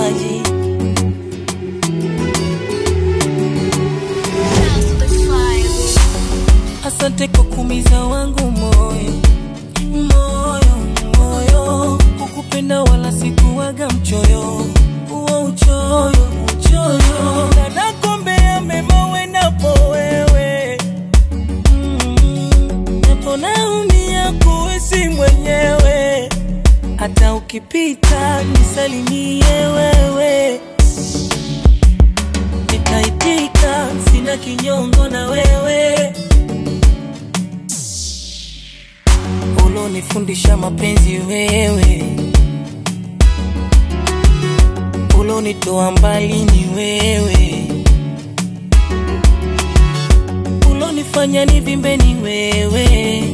maji asante kwa kumiza wangu moyo moyo moyo kukupenda wala sikuwaga mchoyo uo uchoyo uchoyo na nakombea mema wenapo wewe mm, napo naumia kuishi mwenyewe hata ukipita nisalimie wewe nitaitika sina kinyongo na wewe ulonifundisha mapenzi wewe ulonitoa mbali ni wewe ulonifanya nivimbe ni wewe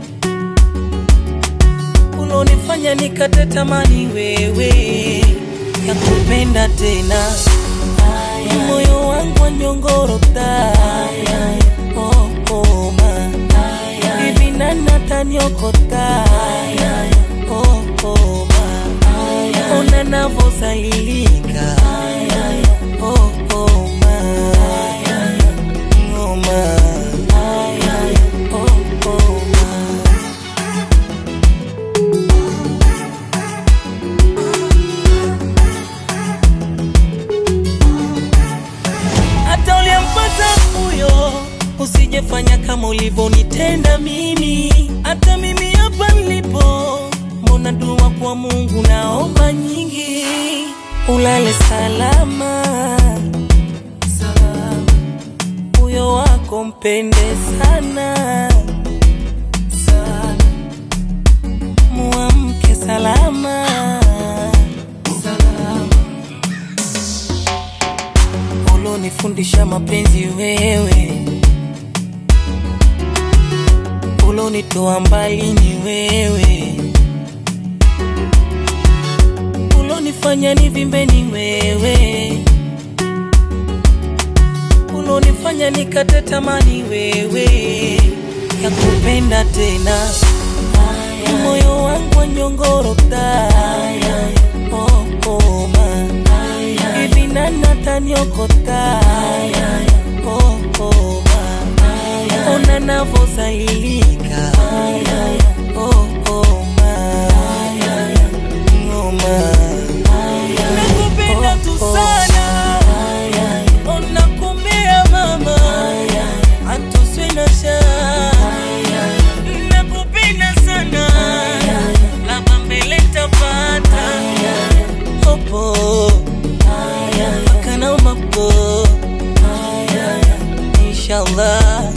ulonifanya nikate tamani wewe ya kupenda tena moyo wangu wanyongorota oh, oh, ma hivi nani ataniokota oh, oh, ma ona navosailika oh, oh, ma oh, ma oh, oh, ma hata uliempata huyo usijefanya kama ulivyonitenda mimi hata mimi hapa nilipo mbona dua kwa mungu naomba nyingi ulale salama salama huyo wako mpende sana sana muamke salama salama ulonifundisha mapenzi wewe ulonitoa mbali ni wewe ulonifanya nivimbe ni wewe ulonifanya nikate tamani wewe ya kupenda tena moyo wangu wanyongorota oh, oh, ma hivi nani ataniokota oh, oh, ma ona navosailika oh, oh, ma oh, ma nakupenda tu sana onakumbea mama atuswe na shaa nakupenda sana laba mbele tapata opo makana mapo inshallah